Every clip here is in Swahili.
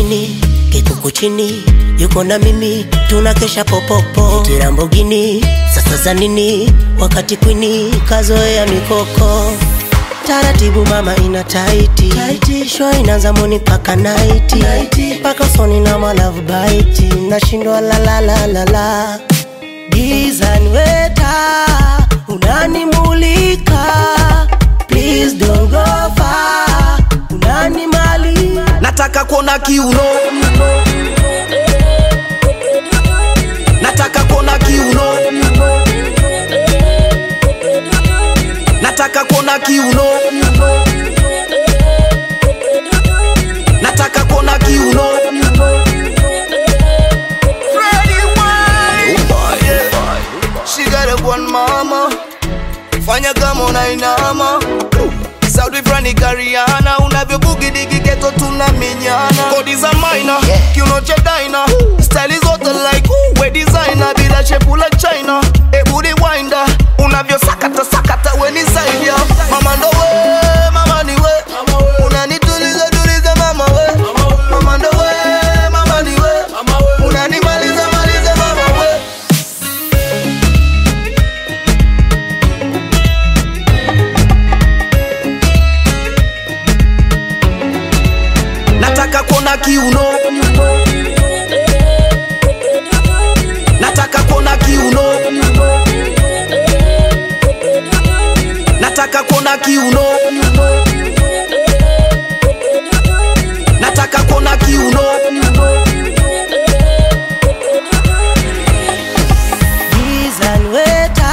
chini kikuku chini yuko na mimi tunakesha popopo tirambogini sasa za nini wakati kwini kazoea mikoko taratibu mama ina taiti, taiti. shwa inaanza moni paka naiti paka soni na malavu baiti nashindwa lalalalala gizani weta unanimulika please don't go far unanimali nataka kuona kiuno nataka kuona kiuno nataka kuona kiuno nataka kuona kiuno Freddie Wine. Yeah. She got a one mama fanya kama unainama Saudi frani kariana unavyobugidigi geto tuna minyana kodi za maina kiuno cha daina style zote like ooh, we designer bila shepu la china ebudi winda unavyosakata sakata we ni zaidi ya mama ndo we mama ni we unanituliza tuliza mama we mama ndo we mama ni we unanimaliza maliza mama we nataka kuona kiuno nataka kuona kiuno nataka kuona kiuno nataka kuona kiuno gizani weta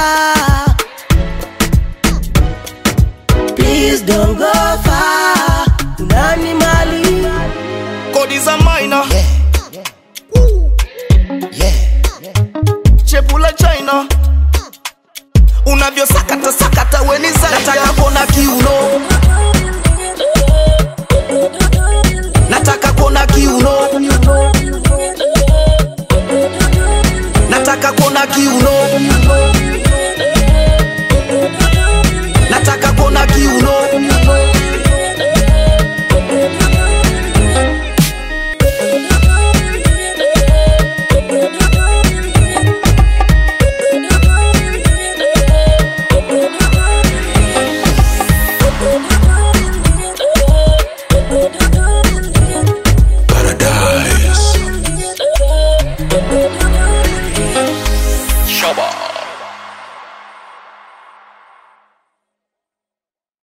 please don't go far unanimali kodi za maina chepula china unavyosakata sakata weni nataka kuona kiuno nataka kuona kiuno nataka kuona kiuno nataka kuona kiuno Paradise. Shaba.